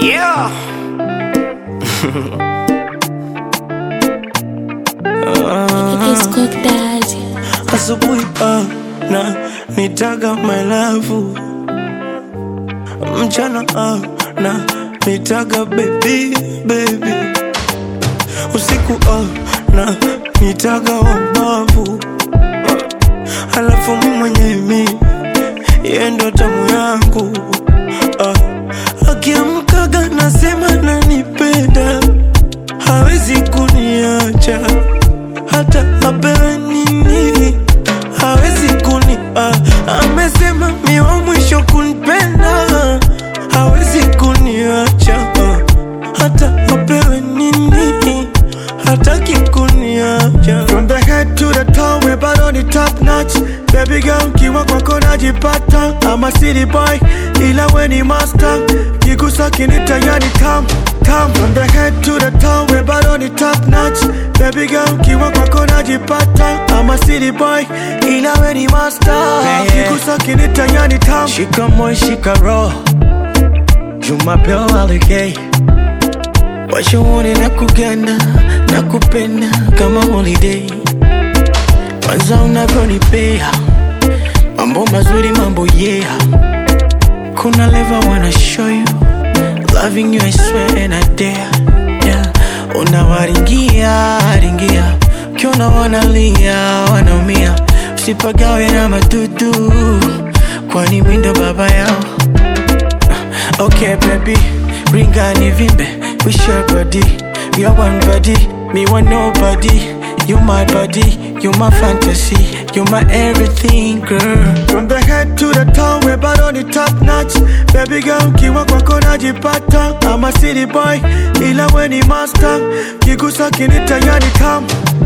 Yeah. It's cook daddy. Asubuhi ah, na nitaga my love, mchana ah, na nitaga baby baby, usiku ah, na nitaga wabavu, halafu mi mwenyewe mi yeye ndo tamu yangu ah, akiamkaga nasema nanipenda, hawezi kuniacha hata apewe nini hawezi kuni ah, amesema mi wa mwisho kunipenda hawezi kuniacha ah, hata apewe nini hataki kuniacha From the head to the toe, we bado ni top notch. Baby girl, kiwa kwako najipata. I'm a city boy, ila we ni master. Kigusa kinita yani tam tam. From the head to the toe, we bado ni top notch. Baby girl, kiwa kwako najipata. I'm a city boy, ila we ni master. Yeah. Kigusa kinita yani tam. shika moyo shika roho jumapeo alegei washauri na kuganda na kupenda kama holiday kwanza unavyonipea mambo mazuri mambo yeah kuna leva wanna show you loving you I swear and I dare yeah unawaringia ringia ukiona wanalia wanaumia usipagawe na madudu kwani mindo baba yao Okay, baby, ring ni vimbe, we share body. We are one body, me want nobody. You my body, you my fantasy, you my everything, girl. From the head to the toe, we bado ni top notch. Baby girl, kiwa kwako najipata. I'm a city boy, ila we ni master. Kigusa kinita yani tam